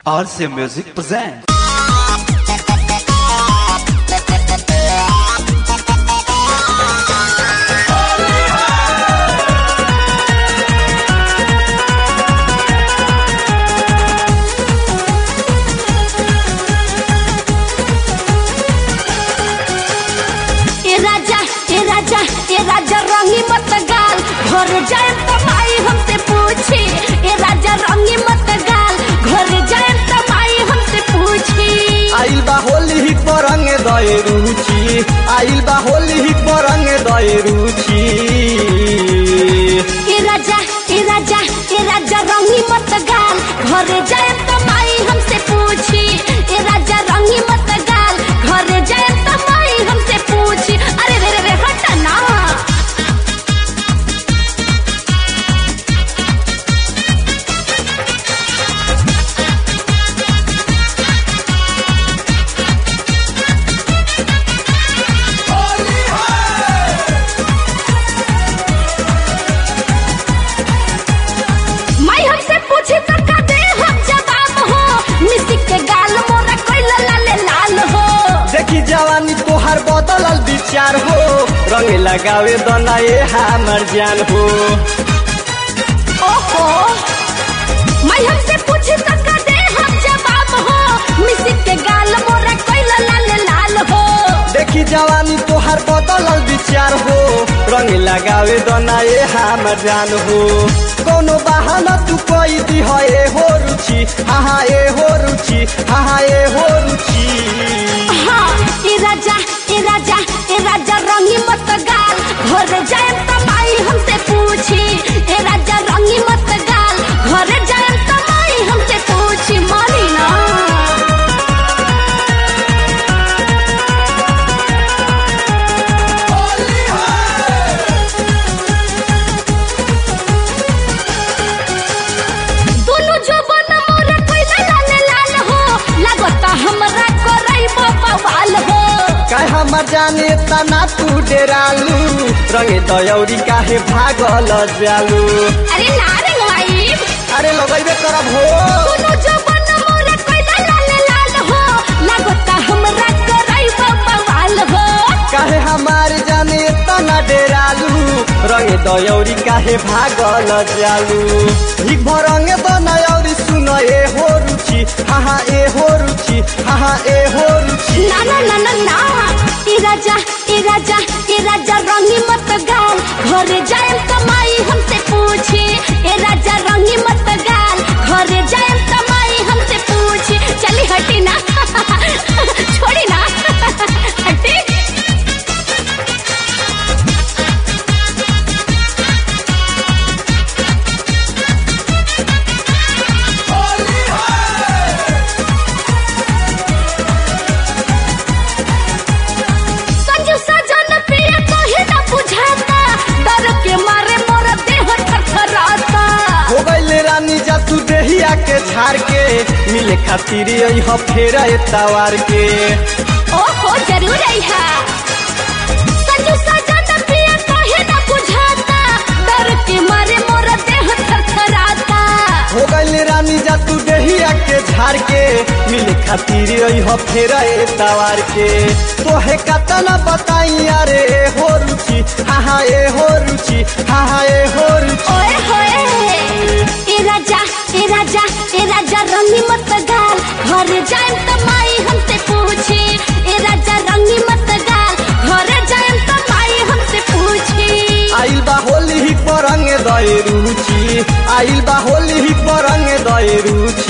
RC Music presents. ए राजा ए राजा ए राजा रंगी मत गाल घर जाए तो माई हमसे पूछी ए राजा रंगी मत गाल घर जाए तो माई हमसे पूछी आइल बा होली ही परंग दए रुचि आइल बा होली ही परंग दए रुचि ए राजा ए राजा ए राजा रंगी मत गाल घर जाए तो माई हमसे पूछी ए राजा रंगी मत गाल घर जाए तो माई हमसे पूछी अरे रे रे रे हट ना माई हमसे पूछी तो का दे हम जवाब हो मिस्टी के गाल मोरा कोई लाल लाल हो देखी जवानी तोहार बदलल विचार हो रंग लगावे दना ये हमर जान हो ओहो माई हमसे पूछी तो का दे हम जवाब हो मिस्टी के गाल मोरा कोई लाल लाल हो देखी जवानी तोहार बदलल विचार हो रंग लगावे दना ये हमर जान हो कोनो बहाना तू कोई दी है ए हो रुचि हाँ हाँ ए हो रुचि हाँ हाँ ए हो रुचि हाँ ए राजा ए राजा ए राजा रंगी मत गाल घर जाए तो माई हमसे पूछी ए राजा रंगी मत गाल घर जाए तो माई हमसे पूछी मानी ना दोनों जो बन मोर कोई लाल लाल हो लगता हमरा कोरई बवाल हो काय हमर जाने तना तू डेरालू रंगे दयौरी काहे भागल जालू अरे ना रे भाई अरे लगैबे करब हो दोनों जो बन मोर कोई लाल लाल हो लगता हमरा कोरई बवाल हो काहे हमार जाने तना डेरालू रंगे दयौरी काहे भागल जालू हिक भरंगे दनयौरी सुन ए हो रुचि हाँ हाँ ए हो रुचि हाँ हाँ ए हो रुचि ना ना ना ना ना ए राजा ए राजा ए राजा रंगी मत गाल घर जाए तो माई हमसे पूछी ए राजा रंगी मत गाल घर जाए तो माई हमसे पूछी चली हटी ना छोड़ी ना हटी संजू सजन प्रिय कहे ना बुझाता डर के मारे मोर देह थरथराता हो गईले रानी जा तू देहिया के झाड़ के मिले खातिर यही फेर तवार के ओहो जरूर अइहा संजू सजन प्रिय कहे ना बुझाता डर के मारे मोर देह थरथराता हो गईले रानी जा तू देहिया के झाड़ के मिले खातिर यही फेर तवार के तोहे कतना बताई अरे ए हो रुचि हाँ हाँ ए हो रुचि हाँ हाँ ए हो रुचि ओए होए ए राजा ए राजा ए राजा रंगी मत गाल घर जाए तो माई हमसे पूछी ए राजा रंगी मत गाल घर जाए तो माई हमसे पूछी आइल बा होली ही परंग दए रुचि आइल बा होली ही परंग दए रुचि